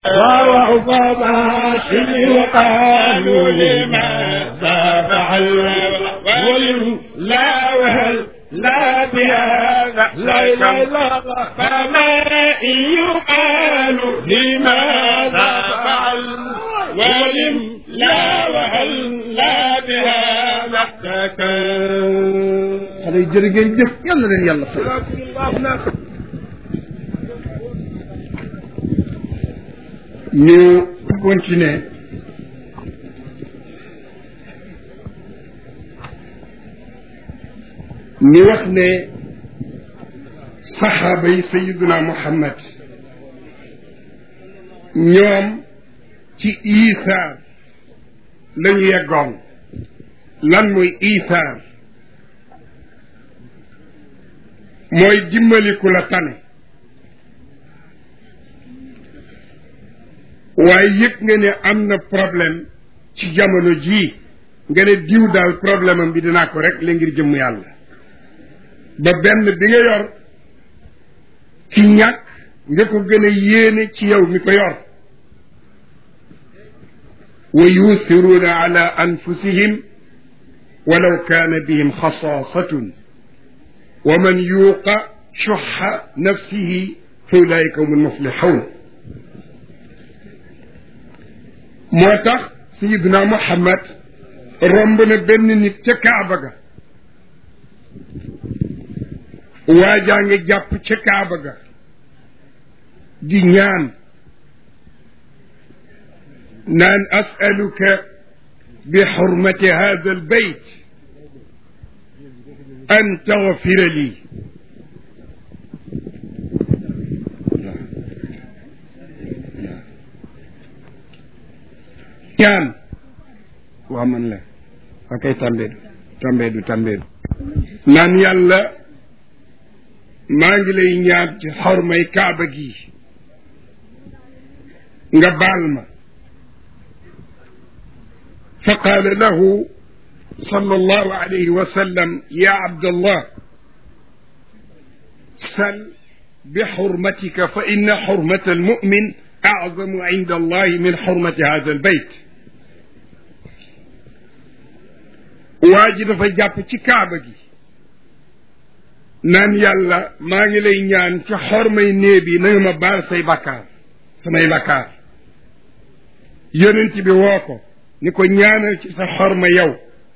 ووهب باشر وقالوا لماذا فعل ولم لا وهل لا بهذا لا لا لا فما إن يقال لماذا فعل ولم لا وهل لا بهذا تكن xale yi jërë ngeen jëf yal na leen yàlla fay ñu continuer ni wax ne saxaaba yi sayiduna muhammad ñoom ci isaar la ñu yeggoon lan mooy isaar mooy dimbaliku la tane waaye yëg nga ne am na problème ci jamono jii nga ne diw daal problème am bi dinaa ko rek la ngir jëmm yàlla ba benn bi nga yor ci ñàkk nga ko gën a yéene ci yow mi ko yor wa yusiruuna ala anfusihim walaw kaana bihim xasaasatun wa man yuuqa shuxa nafsihi fa ulaika hum almuflixuun moo tax sayiduna muhammad romb na benn nit ca kaaba ga waajaa ngi jàpp ca kaaba ga di ñaan naan asaluka bi xurmati hada albayt an taxfira lii ñaan waa man la waa kay tàmbeedu tàmbeedu tàmbeedu naan yàlla maa ngi lay ñaan ci xormay kaaba gi nga baal ma fa qaala lahu صلى الله عليه وسلم يا عبد الله سل بحرمتك فإن حرمة المؤمن أعظم عند الله من حرمة هذا البيت واجد فجاب ci kaaba gi naan yàlla maa ngi lay ñaan ci xormay néeb yi na nga ma baal say bakkaar samay bakkaar yonent bi woo ko ni ko ñaanal ci sa xorma yow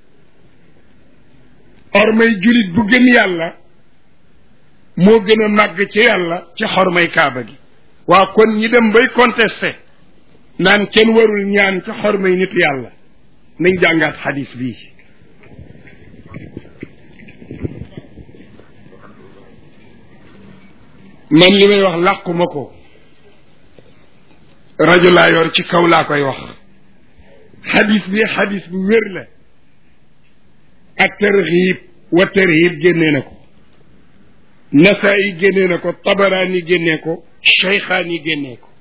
xormay julit bu gëm yàlla moo gën a màgg ci yàlla ci xormay kaaba gi waa kon ñi dem bay contesté naan kenn warul ñaan ci xormay nitu yàlla nañ jàngaat xadis bii man li may wax làquma ko rajo laa yor ci kaw laa koy wax xadis bi xadis bu wér la ak tarxiib wa tarhiib génnee na ko nasaayi génnee na ko tabaraani génnee ko cheykhaani génnee ko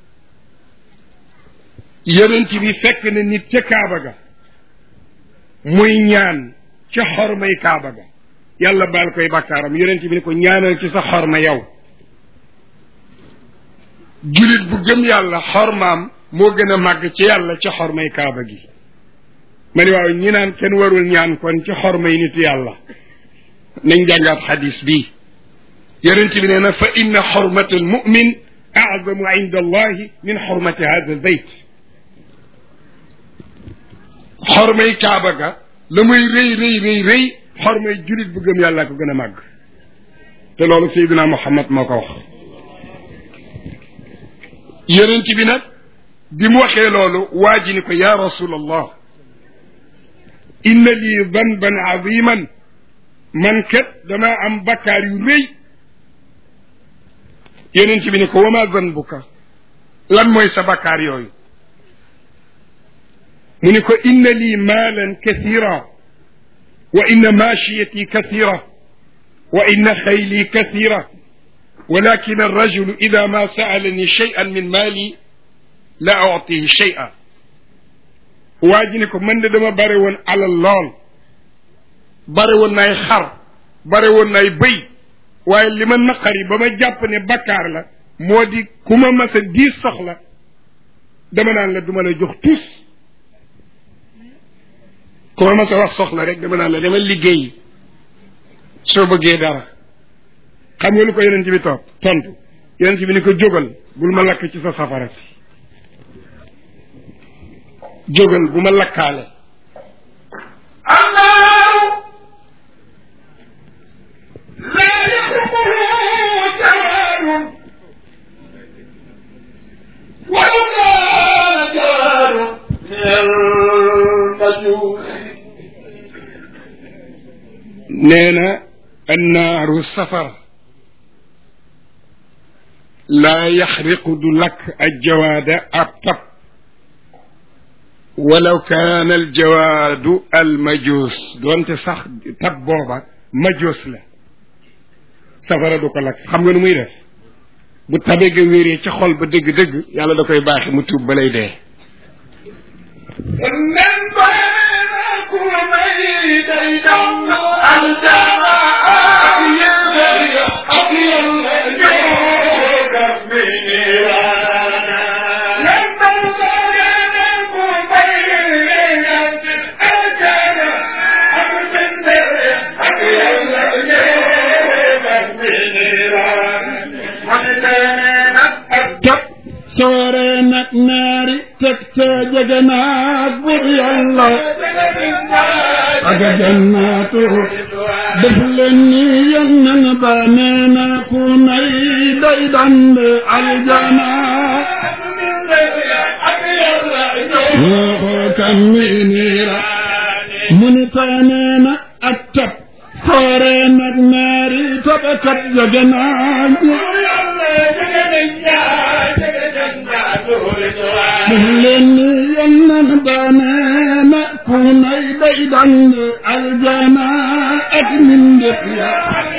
yonent bi fekk na nit ca kaaba ga muy ñaan ca xormay kaaba ga yàlla baal koy bakkaaram yonent bi ni ko ñaanal ci sa xorma yow julit bu gëm yàlla xormaam moo gën a màgg ci yàlla ci xormay kaaba gi ma ni waaw ñi naan kenn warul ñaan kon ci xormay nit yàlla nañ jàngaat xadis bii yonent bi nee na fa inna xormata almumin azamu inda allahi min xormati hada albayt xormay kaaba ga la muy rëy rëy rëy rëy xormay julit bu gëm yàlla ko gën a màgg te loolu Seydina Muhammad moo ko wax yonent bi nag bi mu waxee loolu waa ji ni ko yaa rasul allah inna lii danban aziman man kat damaa am bakkaar yu rëy yonent bi ni ko wama zanbuka lan mooy sa bakkaar yooyu mu ni ko inna lii maalan kathira wa inna maashiyati kathira wa inna xayli kathira ولكن الرجل إذا ما سألني شيئا من مالي لا أعطيه شيئا واجنكم من دما باري وون على اللول باري وون ناي خر باري وون ناي بي waaye li ma naqari ba ma jàpp ne bakkaar la moo di ku ma mas a diis soxla dama naan la duma la jox tus ku ma sa wax soxla rek dama naan la dama liggéey soo bëggee dara xam nga lu ko yonent bi toog tontu yonent bi ni ko jógal bul ma lakk ci sa safara si jógal bu ma lakkaale النار لا يخرجه جواد ولو كان جواد من المجوس nee na annaaru safara laa yaxriqu du lakk aljawaada ab tab walaw kaana aljawaadu almajuus doonte sax tab booba majuus la safara du ko lakk xam nga nu muy def bu tabe ga wéree ca xol ba dëgg-dëgg yàlla da koy baaxe mu tuub ba lay dee من بينكم ميت يدم الجماعة يبري أبي الجود من إيرانا من بينكم ميت الجماعة أبي الجود من إيرانا tab soore nag naari teg ca jege naag bur yàlla ak jannaatu def leen ni yonnan ba nee na ku nay day dand aljana waxoo kam mi niira mu ni taa nee na ak tab soore nag naari tabakat jege naag def leen ni yonnan ba nee na ku nay day dand aljana ak mindef ya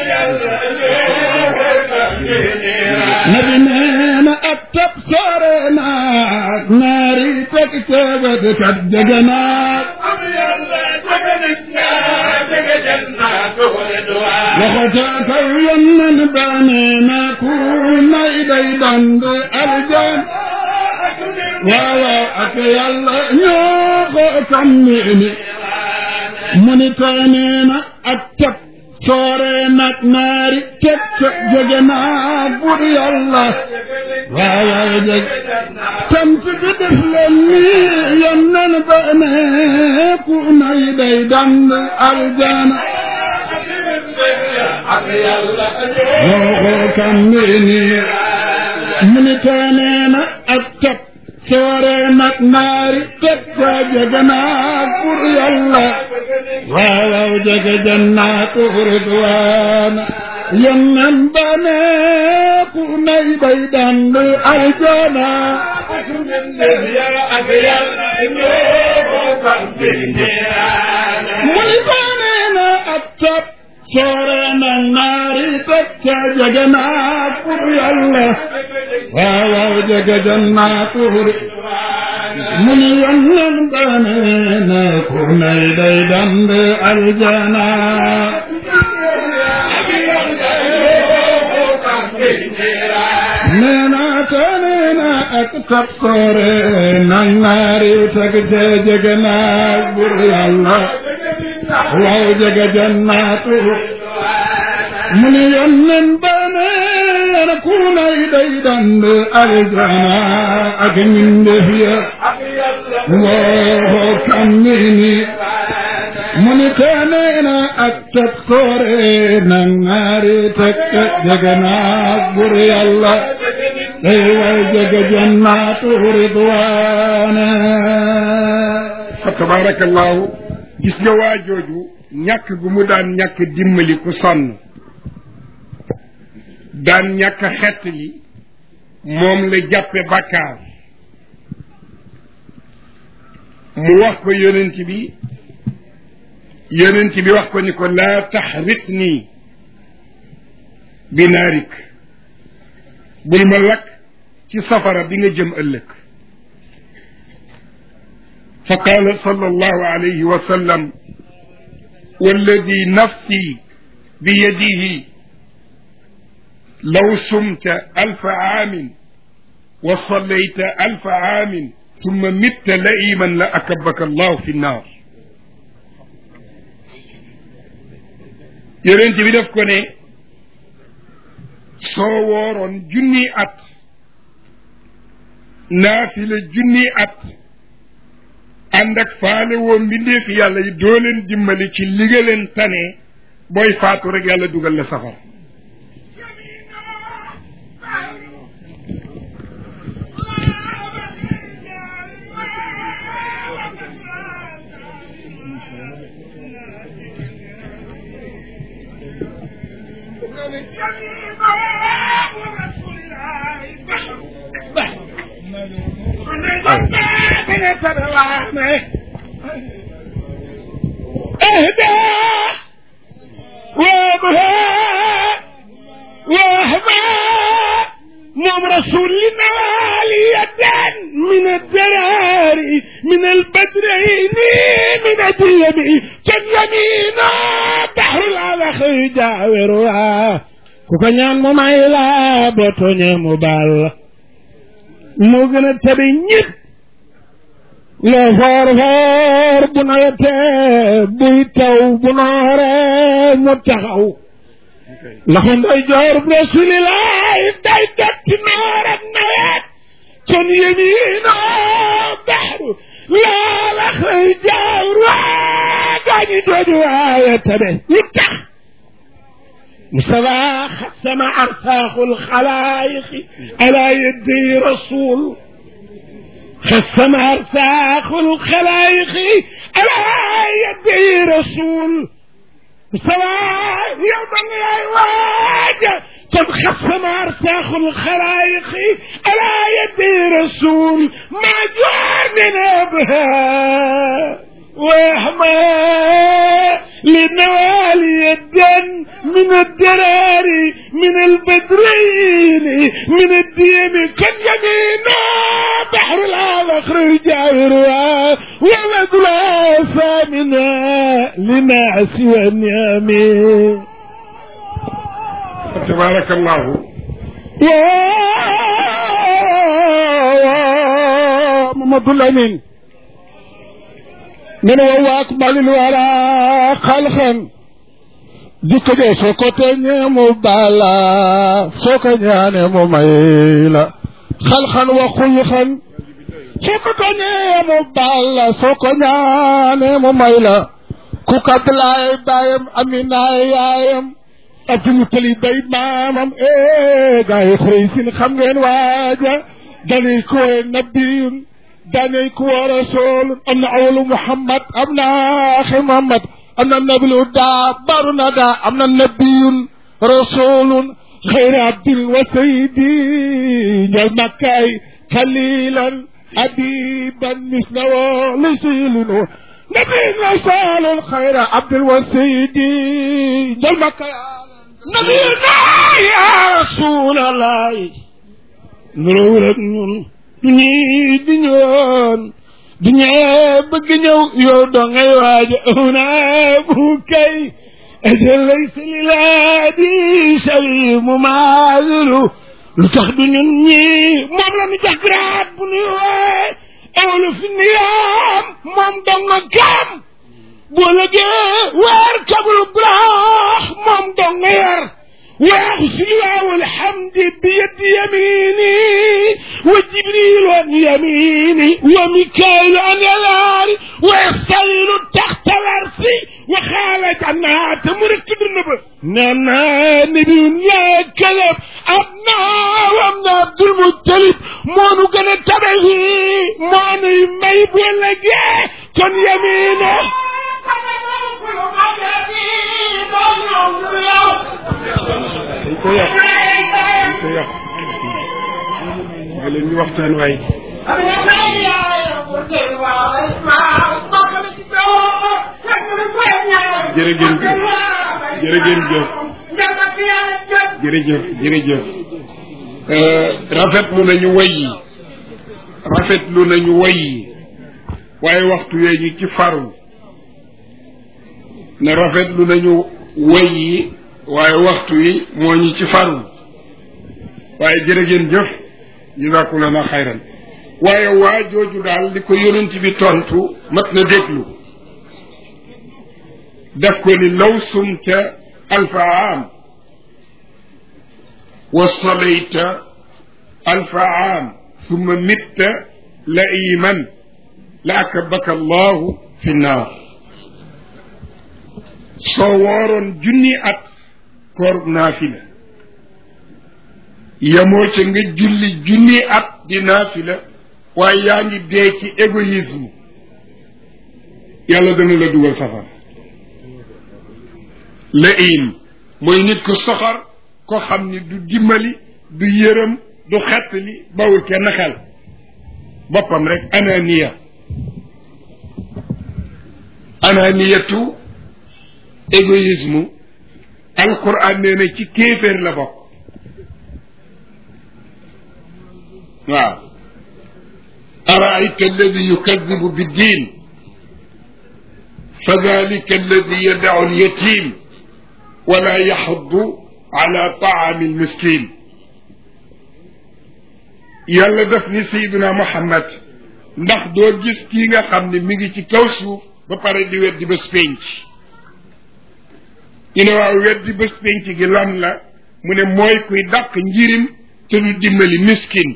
nabi nee na ab tab soore naag naari teg ceebet kat jege naag waxota kaw yonnan ba nee na ku nay day dand aljan waaw waaw ak yàlla ñoo ko tàmmini mu ni tey nee na ak tab soore nag naari teg ca jege naag bur yàlla waaw waaw jeg sant bi def leen ni yonnan ba nee ku nay day dand aljana ñoo ko tàmmini mu ni tey nee na ak tab soore nag naari teg ca jege naag bur yàlla waaw waaw jege jannaatu ridwaana yonnan ba ne ku nay bay dand aljana mu ni ko nee na ab tab soore nag naari teg ca jege naag bur yàlla waaw waaw jege jannaatu mu ni yonnan ba ne na ku nay day dand aljana nee na te nee na ak tab soore nag naari teg ca jege naag bur yàlla waaw jege jannaatu mu ni yonnan ba nee na ku nay day dand aljana ak mbindeef ya woo kammini mu ni teenee na ak teg soore na ngaari teg jege naag bur yàlla day way jege jannaatu ridwaana fa tabarakallahu gis nga waa jooju ñàkk gu mu daan ñàkk dimbali ku sonn daan ñàkk xett li moom la jàppe bàkkaar mu wax ko yonent bi yonent bi wax ko ni ko laa taxrit nii bi naarik bul ma lakk ci safara bi nga jëm ëllëg fa qaala sallallahu alayhi wa sallam walladi nafsi biyadihi law sumta alfa aamin wa sallayta alfa aamin tumma mitta laiman la akabaka allahu fi nnaar yonent bi def ko ne soo wooroon junni at naafila junni at ànd ak faale woo mbindeef yàlla yi doo leen dimbali ci li nga leen tane booy faatu rek yàlla dugal la safara اهدى وابها واهبى نوم رسول ليدا من الدرار من البدرين من الديم كان يمينا بحر العلخ جاورها كوكا ñaan mo may la bo toñe mu bal mo gëna tabi ñëpp loo foor foor bu nawetee buy taw bu nooree mu taxaw loxo nday joor rasulilaay day dotti noor ak nawet kon yemiino baxru loola xëy jaaw waa gaañi jooju waaye tabe lu tax مصطفى خسم أرساخ الخلائق على يدي رسول خسم أرساخ الخلائق على يدي رسول سواء يوم الواجه قد خسم أرساخ الخلائق على يدي رسول ما جاء من أبها وهما لنوالي الدن من الدرار من البدرين من الدين كن يمينا بحر الآلخر جاهرها ولد لا منا لما سوى النعم tabaraka allahu يا محمد الأمين من هو أكمل الورى خلقا dikko de soo ko teñee mu bala soo ko ñaane mu may la xalxan wa xulxan soo ko teñee mu bala soo ko ñaane mu may la ku kablaay baayam aminaay yaayam abdul tali bay maamam ee gaa yi xurey sin xam ngeen waaja danay ko nabiyun danay ko rasul am na awalu muhammad am na axi muhammad am na nabilu daa baru na daa am na nabiyun rasulun xayra abdin wa sayidi njal makkaay xalilan abiban misnawo li silinu نبي رسول الخير عبد الوسيدي جل مكة نبينا يا رسول الله نرورك ñun du ñii di ñoon du ñee bëgg ñëw yow do ngay waaj una bu kay ajal laysa lilaadi sawi mu maadilu lu tax du ñun ñii moom la ñu jox grade bu ñuy wooye awlu fi niyaam moom dong nga kaam boo lëgee weer kabul braax moom dong nga yar waaxu silwaaw alhamdi bi yadi yamini wa jibril an yamini wa mikail an yalaari wa yastayilu taxta larsi wa xaala jannaat mu rëkk dund ba nee naa nabiyun yaa kalab ab naa wam na abdul muttalib moonu gën a tabe fii moonuy may bu ëllëgee kon yamino dañ ko yàq dañ ko yàq nga leen ñu waxtaan waay jërëgéen jëf jërëgéen jëf jërëjëf jërëjëf rafetlu nañu way yi rafetlu nañu way yi waaye waxtu yee ñu ci faru ne rafetlu nañu way yi waaye waxtu yi moo ñu ci faru waaye jërë ngeen jëf jazakumullahu xayran waaye waa jooju daal li ko yonent bi tontu mat na déglu daf ko ni law sumta alfa aam wa salayta alfa aam summa mitta la iman la akabaka allahu fi naar soo wooroon junni at koor naafila yemoo ca nga julli junni at di naafila waaye yaa ngi dee ci égoïsme yàlla dana la dugal safara la iim mooy nit ku soxor ko xam ni du dimbali du yërëm du xettali bawul kenn xel boppam rek ananiya ananiyatu égoïsme alquran nee na ci kéeféer la bokk waaw araayta alladi yukadibu biddin fa dalika alladi yadacu alyatim wala yaxuddu ala taami almiskin yàlla def ni sayiduna muhammad ndax doo gis kii nga xam ne mi ngi ci kaw suuf ba pare di weddi bés pénc ñu ne waaw weddi bés pénc gi lan la mu ne mooy kuy dàq njirim te du dimbali miskin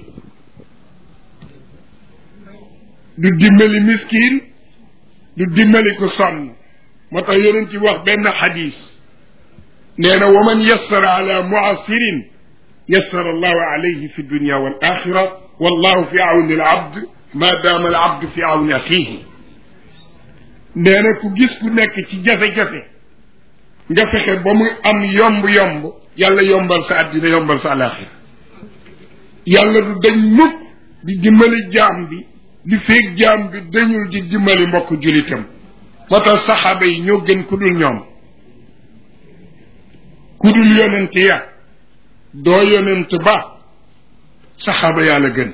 du dimbali miskin du dimbali ku sonn moo tax yonent ci wax benn xadis nee na wa man yassara ala muasirin yassara allahu alayhi fi dunia wal axira wallahu fi awni al abd ma daama al abd fi awni axihi nee na ku gis ku nekk ci jafe-jafe nga fexe ba mu am yomb-yomb yàlla yombal sa àddina yombal sa alaxira yàlla du dañ mukk di dimbali jaam bi li feeg jaam bi dañul di dimbali mbokk julitam moo tax saxaaba yi ñoo gën ku dul ñoom ku dul yonent ya doo yonent ba saxaaba yàlla gën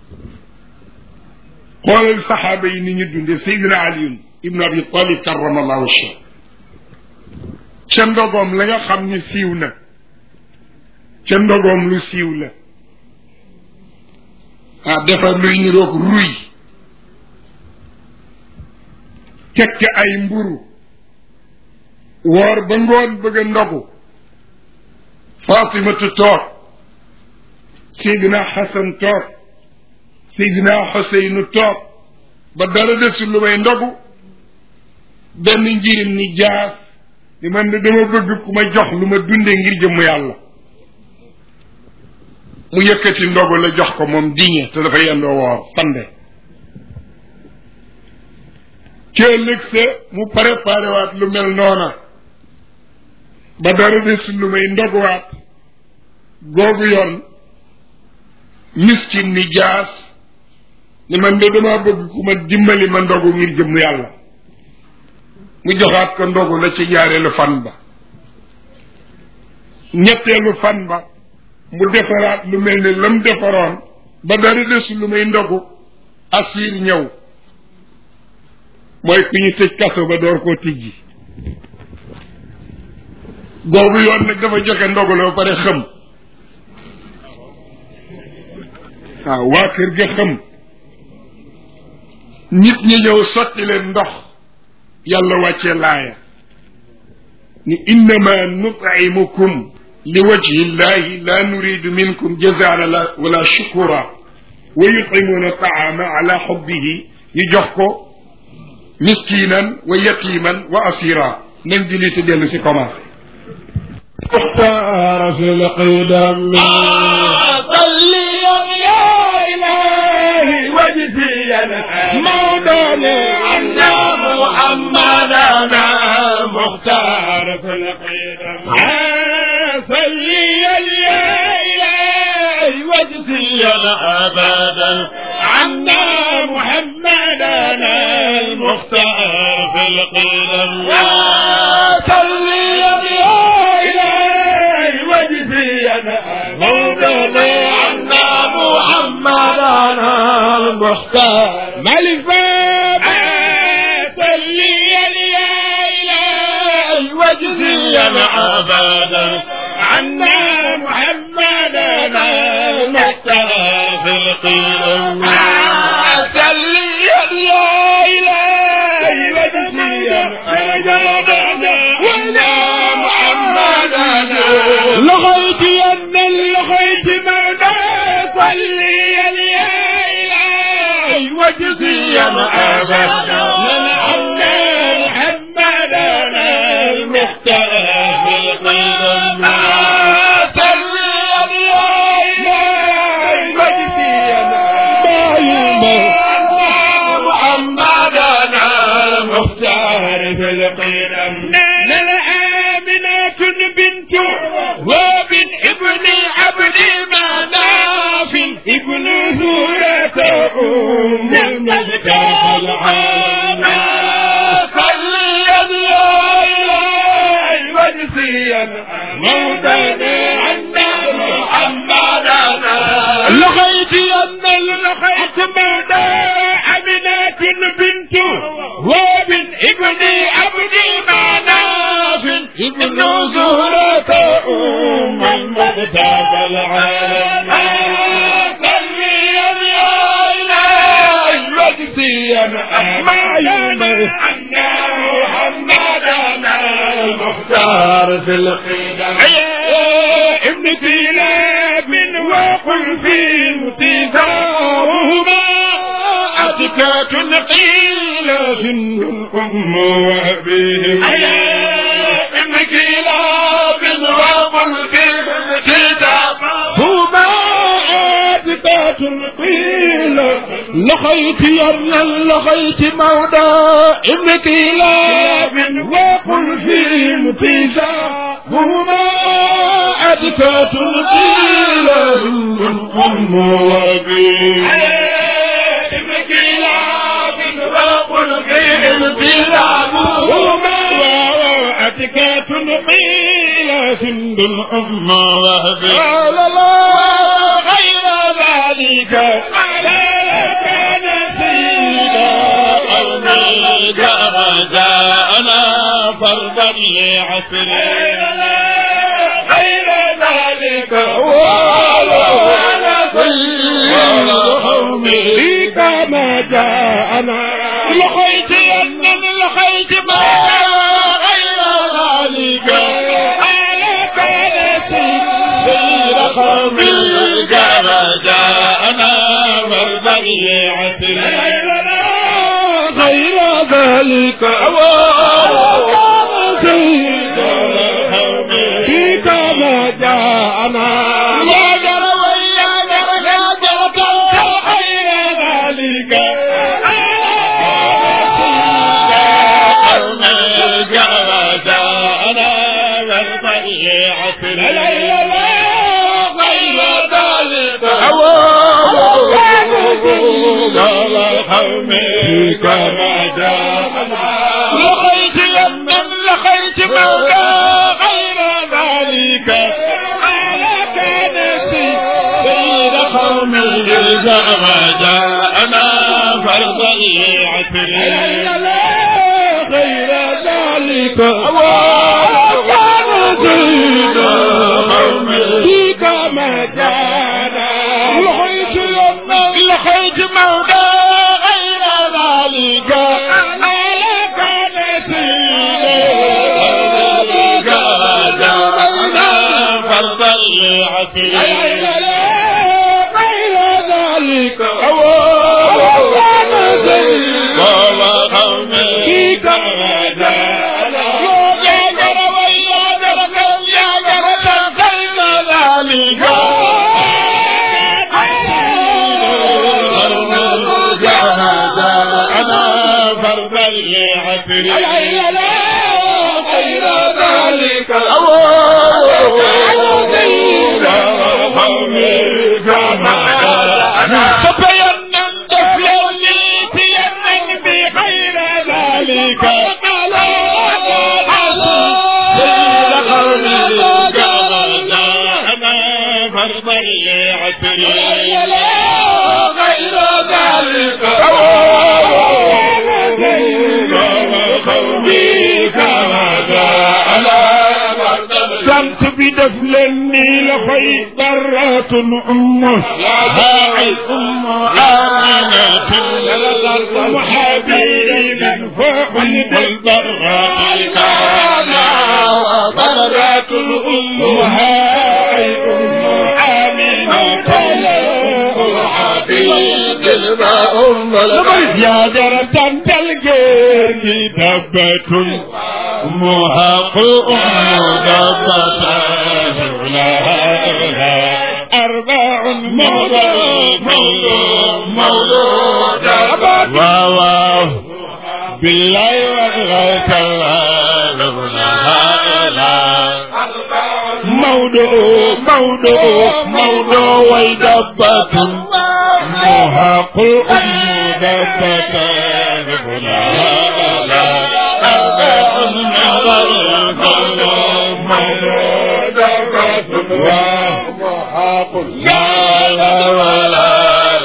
xoolal saxaaba yi ni ñu dunde Seydina Aliyun ibnu Abi Talib karamallahu wajhahu ca ndogoom la nga xam ni siiw na ca ndogoom lu siiw la ah defar luy niroog ruy tekk ay mburu woor ba ngoon bëgg a ndogu fatimatu toog seydina xasan toog seydina xuseynu toog ba dara desul lu may ndogu benn njirim ni jaas ni man de dama bëgg ku ma jox lu ma dunde ngir jëmm yàlla mu yëkkati ndogu la jox ko moom diñe te dafa yendoo woor fande ci ëllëg sa mu préparé waat lu mel noona ba dara des lu may ndoguwaat googu yoon miskin ni jaas ni man de dama bëgg ku ma dimbali ma ndogu ngir jëmm yàlla mu joxaat ko ndogu la ci ñaareelu fan ba ñetteelu fan ba mu defaraat lu mel ne lam defaroon ba dara desul lu may ndogu asiir ñëw mooy ku ñu tëj kaso ba door koo tijji googu yoon nag dafa joxe ndogu la ba pare xëm waaw waa kër ga xëm nit ñi ñëw sotti leen ndox yàlla wàcce laaya ni innama nut'imukum li wajhi llahi la nuridu minkum jazaan la wala shukura wa yut'imuna taama ala xubbihi ñu jox ko miskinan wa yatiman wa asira nañ julli te dellu si commencé اختار في القدم صليا يا إلهي وجزيا مولانا عنا محمدنا مختار في القدم صليا يا إلهي وجزيا أبدا عنا محمدنا المختار في القدم صليا يا إلهي وجزيا مولانا عنا محمدنا المختار ملفا صليا يا إلهي وجزيا أبدا عنا محمدنا المختار في جردنا ولا محمدنا لغيت أن لغيت مولا صلي يا إلهي وجزيا أبدا من عنا محمدنا المختار في القدم صلي يا إلهي وجزيا محمدنا المختار في القدم للآمنة بنت وبن ابن عبد مناف ابن زورة أم المختار العالم صلي يا إلهي وجزيا موتنا عنا محمدنا لغيت أن لقيت موتى أمنة بنت وابن ابن عبد مناف ابن زهرة أم المختار العالم صلي يا إلهي وجزيا أحمد عنا محمدنا المختار في القدم ابن كلاب وقل في انتظارهما أتكات قيل جن الأم وأبيهم ابن كلاب وقل في انتظارهما أتكات قيل لغيت أن لغيت مولى ابن كلاب وقل في انتظارهما أتكات قيل جن الأم وأبيهم ابن كلاب وقل في انتظارهما أتكات قيل جند الأم وأبيهم قال لا غير ذلك على كان سيدا قومي جاءنا فردا لعسر غير ذلك ولا سيدا قومي كما جاءنا لقيت أن لقيت ما غير ذلك على كان سيدا قومي كما جاءنا فردا لعسر غير ذلك فيك ما جاءنا يا جرى يا جرى يا جرى غير ذلك غير ذلك فيك ما جاءنا لقيت يمن لقيت مولا غير ذلك على كان سيد قوم إذا ما جاءنا فرضا لعسر غير ذلك كان سيد قوم فيك ما جاءنا لقيت يمن لقيت مولا غير ذلك على كان سيد ذلك جاءنا فرضا لعسر غير ذلك كان سيد قوم فيك ما جاءنا يا جرى ويا جرى يا جرى غير ذلك أنا فرضا لعسر غير ذلك فبينا الدفل اللي تيمن بغير ذلك سيد قومي أنا فرضا لعسر غير ذلك قومي كما جاءنا كنت بدفلني لخي ضرات أمه هاي أم آمنة وحبيب فوق الضرات لها أي أم آمنة الحبيب أم يا جرة الجير دبة محق أم دبة لها أربع مولود مولود واو واو بالله وغيرك موضوع موضوع موضوع ويدبة محق أم دبة لا لا ولا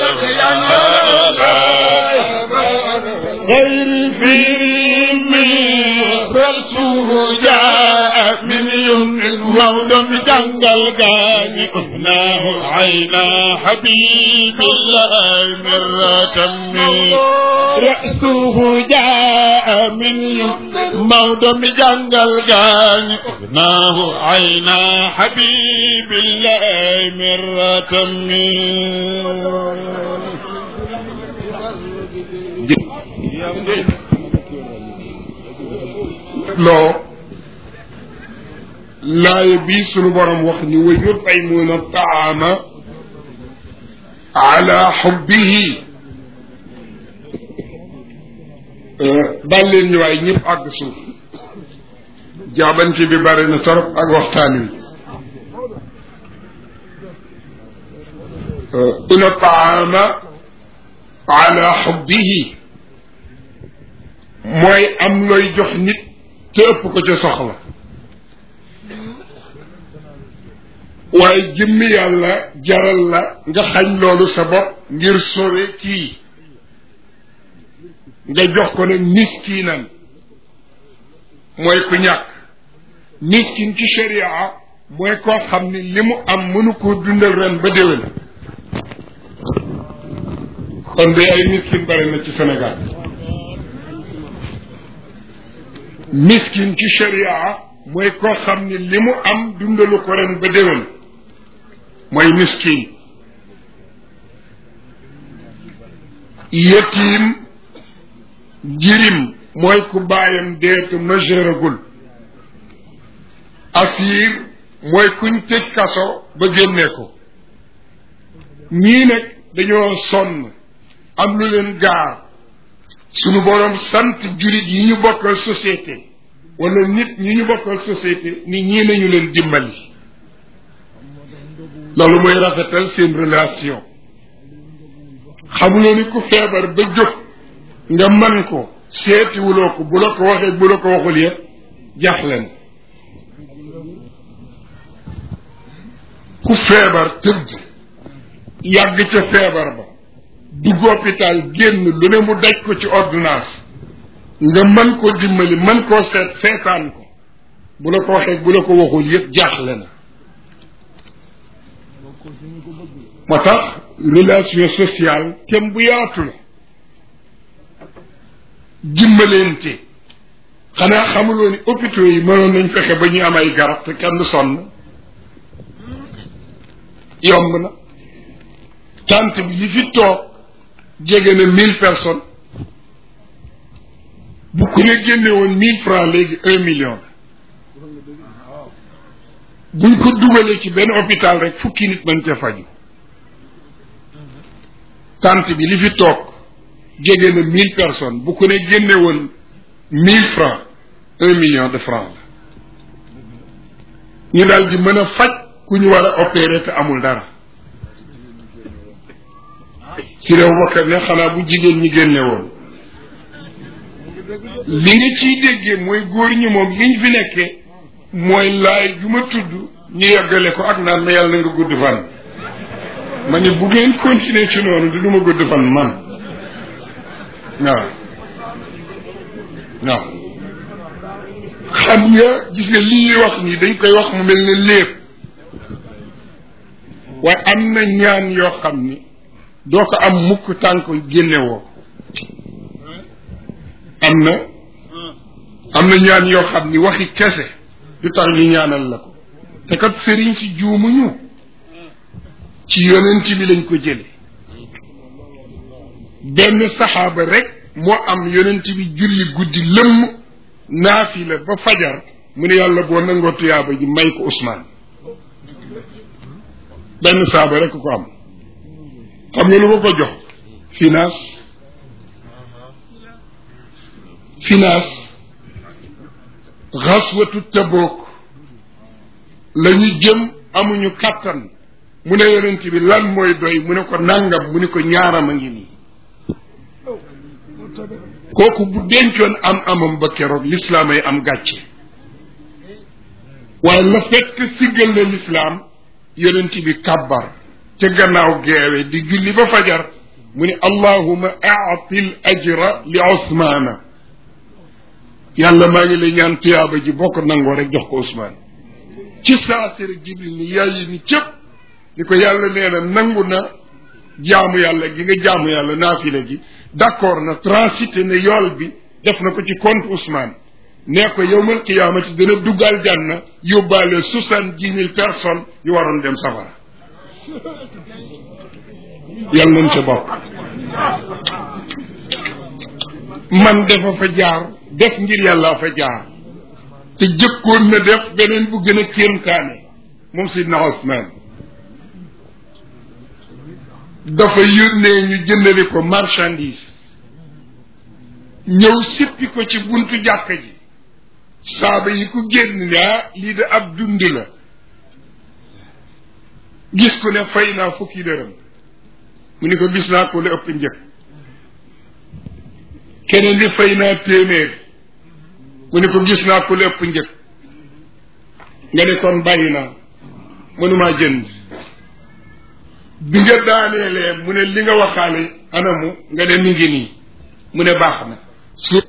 غير في من رسول جاء من يوم المولى جنجل قاني أهناه عينا حبيب الله مرة من رأسه جاء من يوم مولى جنجل قاني أهناه عينا حبيب الله مرة من loo laay bii sunu borom wax ni wa yut'imuuna taama ala xubbihi daal leen ñu waay ñëpp àgg suuf jaabante bi bari na torop ak waxtaan wi ina taama ala xubbihi mooy am looy jox nit te ëpp ko ca soxla waaye jëmmi yàlla jaral la nga xañ loolu sa bopp ngir sowe kii nga jox ko nag miskinan mooy ku ñàkk miskin ci sharia mooy koo xam ni li mu am mënu koo dundal ren ba déwén kon de ay miskin bari na ci Sénégal miskin ci sharia mooy koo xam ni li mu am dundalu ko ren ba déwén mooy miskin yetiim jirim mooy ku baayam deetu majeuragul asiir mooy kuñ tëj kaso ba génnee ko ñii nag dañoo sonn am lu leen gaar sunu boroom sant jurit yi ñu bokkal société wala nit ñi ñu bokkal société ni ñii nañu leen dimbali loolu mooy rafetal seen relation xamuloo ni ku feebar ba jóg nga man ko seetiwuloo ko bu la ko waxee bu la ko waxul yëpp jaaxle na ku feebar tëdd yàgg ca feebar ba dugg hôpital génn lu ne mu daj ko ci ordonnance nga mën koo dimbali mën koo seet seetaan ko bu la ko waxee bu la ko waxul yëpp jaaxle na moo tax relation sociale kem bu yaatu la dimbalente xanaa xamuloo ni hôpitaux yi mënoon nañ fexe ba ñu am ay garab te kenn sonn yomb na tant bi li fi toog jege na mille personnes bu ku ne génne woon mille francs léegi un million la buñ ko dugalee ci benn hôpital rek fukki nit mën ca faju tant bi li fi toog jege na mille personnes bu ku ne génne woon mille francs un million de francs la ñu daal di mën a faj ku ñu war a opérer te amul dara ci réew bakkat ne xanaa bu jigéen ñi génne woon li nga ciy déggee mooy góor ñi moom liñ fi nekkee mooy laay ju ma tudd ñu yeggale ko ak naan ma yàlla na nga gudd fan ma ne bu ngeen continuer ci noonu di du ma gudd fan man waaw waaw xam nga gis nga li ñuy wax nii dañ koy wax mu mel ne lépp waaye am na ñaan yoo xam ni doo ko am mukk tànk génnewoo am na am na ñaan yoo xam ni waxi kese du tax ñu ñaanal la ko te kat sëriñ si juumuñu ci yonent bi lañ ko jële benn saxaaba rek moo am yonent bi julli guddi lëmm naafila ba fajar mu ne yàlla boo nangoo tuyaaba ji may ko Ousmane benn saaba rek ko am xam nga lu ko ko jox finance finance xaswatu tabook la ñu jëm amuñu kàttan mu ne yonent bi lan mooy doy mu ne ko nàngam mu ne ko ñaaram a ngi nii kooku bu dencoon am amam ba keroog lislaam ay am gàcce waaye la fekk siggal na lislaam yonent bi kàbbar ca gannaaw geewe di julli ba fajar mu ne allahuma aati l ajra li osmaana yàlla maa ngi lay ñaan tuyaaba ji boo ko nangoo rek jox ko Ousmane ci saasira jibril ni yaayi ni cëpp ni ko yàlla nee na nangu na jaamu yàlla gi nga jaamu yàlla naafila gi d'accord na transité ne yool bi def na ko ci compte Ousmane nee ko yowmal qiyaamati dana duggal jànna yóbbaale soixante-dix mille personnes yu waroon dem safara yàlla nañ ca bokk man dafa fa jaar def ngir yàlla fa jaar te jëkkoon na def beneen bu gën a kéemtaane moom Sidna Ousmane dafa yónnee ñu jëndali ko marchandise ñëw sippi ko ci buntu jàkka ji saaba yi ku génn ne ah lii de ab dund la gis ku ne fay naa fukki dërëm mu ni ko gis naa ko la ëpp njëkk keneen di fay naa téeméer mu ni ko gis naa ko la ëpp njëkk nga ne kon bàyyi naa mënumaa jënd bi nga daaneelee mu ne li nga waxaale anamu nga ne mi ngi nii mu ne baax na su